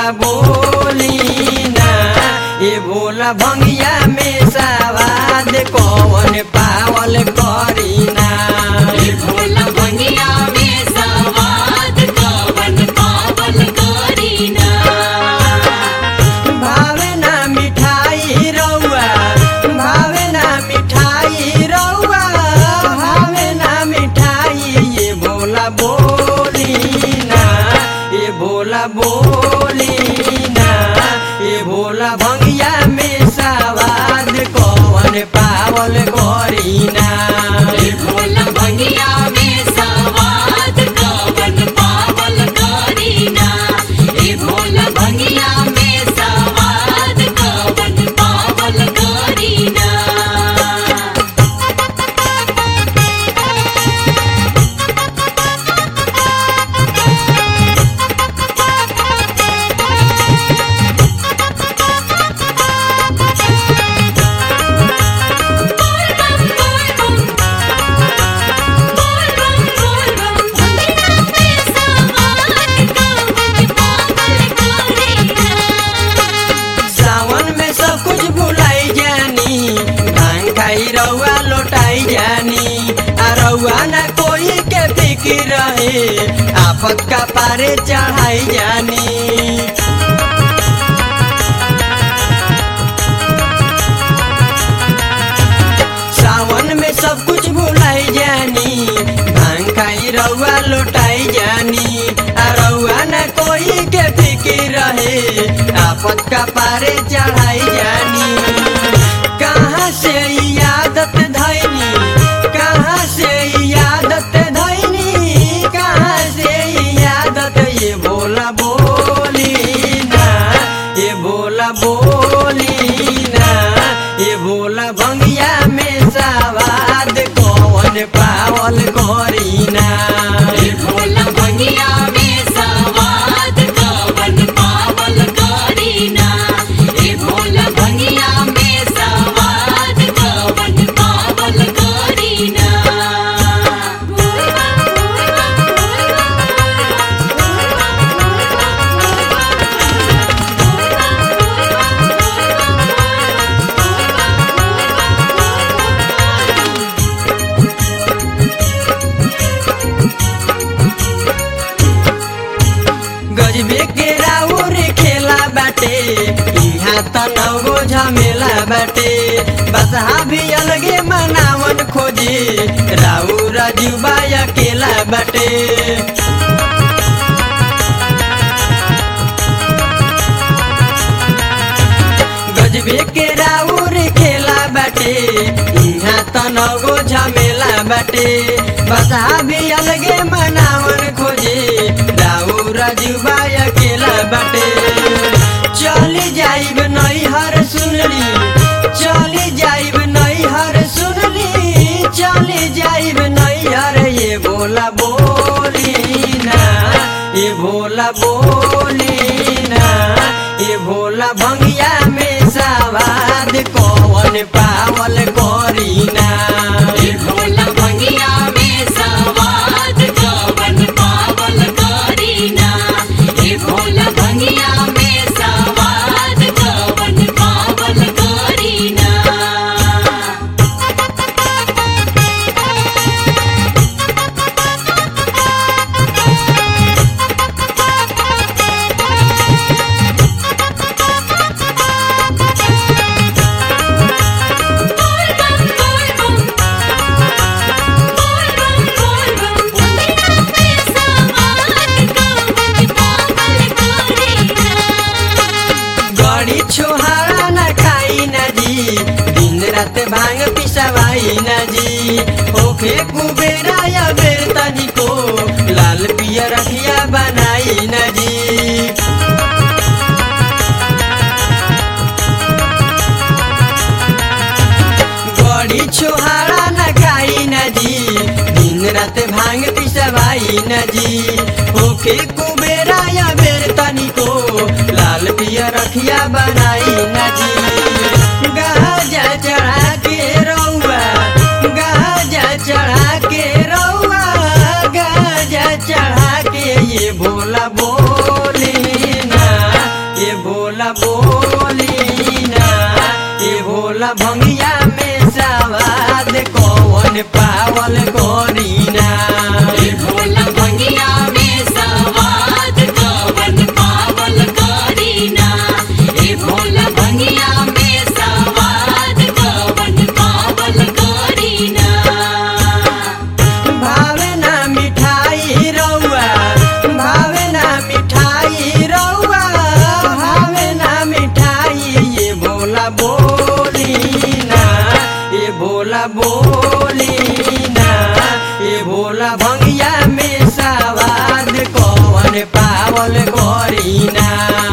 भोला बोली ना ये भोला भंगिया में सवाद कौन पावल करीना भोला भंगिया में सवाद कवन पावल करीना भावे ना मिठाई रौआ भावे ना मिठाई रौआ भावे ना मिठाई ये भोला बोली ना ये भोला बोली ना ये भोला भंगिया में सवाद कौन पावल करीना भोला भंगिया में सवाद कवन पावल करीना ए भोला भंगिया में सवाद कवन पावल करीना सावन में सब कुछ भुलाई जानी भांग खाई रउआ लौटाई जानी आ रउआ न कोई के फिक्र रहे आफत का पारे चढ़ाई जानी सावन में सब कुछ भुलाई जानी भांग खाई रउआ लौटाई जानी आ रउआ न कोई के फिक्र रहे आफत का पारे चढ़ाई जानी कहाँ से ई आदत धैनी कहाँ से ई आदत धैनी कहाँ से ई आदत ये बोला बोली ना ये बोला बोली ना ये बोला भंगिया में सवाद कौन पावल करीना भोला भंगिया में सवाद कवन पावल करीना ए भोला भंगिया में सवाद कवन पावल करीना गजबे के राउर खेला बाटे यहाँ त नगो झमेला बाटे बसहा भी अलगे मनावन खोजे राउर जुबा अकेला बाटे गजबे के राउर खेला बाटे यहाँ त नगो झमेला बाटे बसहा भी अलगे मनावन खोजे राउर जुबा अकेला बाटे चली जाइब नैहर सुनली चली जाइब नैहर सुनली चली जाइब नैहर ये बोला बोली ना ये भोला बोली ना ये भोला भंगिया में सवाद कौन पावल करीना ए भोला भंगिया में सवाद कवन पावल करीना ए भोला भंगिया में सवाद कवन पावल करीना गड़ी छोहारा न खाई न जी दिन रात भांग पिसवाई न जी ओखे कुबेरा या बेर तनिको लाल पियर रखिया बनाई न जी गड़ी छोहारा न खाई न जी दिन रात भांग पिसवाई न जी ओखे कुबेरा या बेर तनिको लाल पिया रखिया बनाई न जी गाजा चढ़ा के रौआ गाजा चढ़ा के रौआ गाजा चढ़ा के ये भोला बोली ना कवन पावल करीना ए भोला भंगिया में सवाद कवन पावल करीना ए भोला भंगिया में सवाद कवन पावल करीना भावे ना मिठाई रौआ भावे ना मिठाई रौआ भावे ना मिठाई ये भोला बोली ना ये भोला बोली ना ये भोला भंगिया में सवाद कौन पावल करीना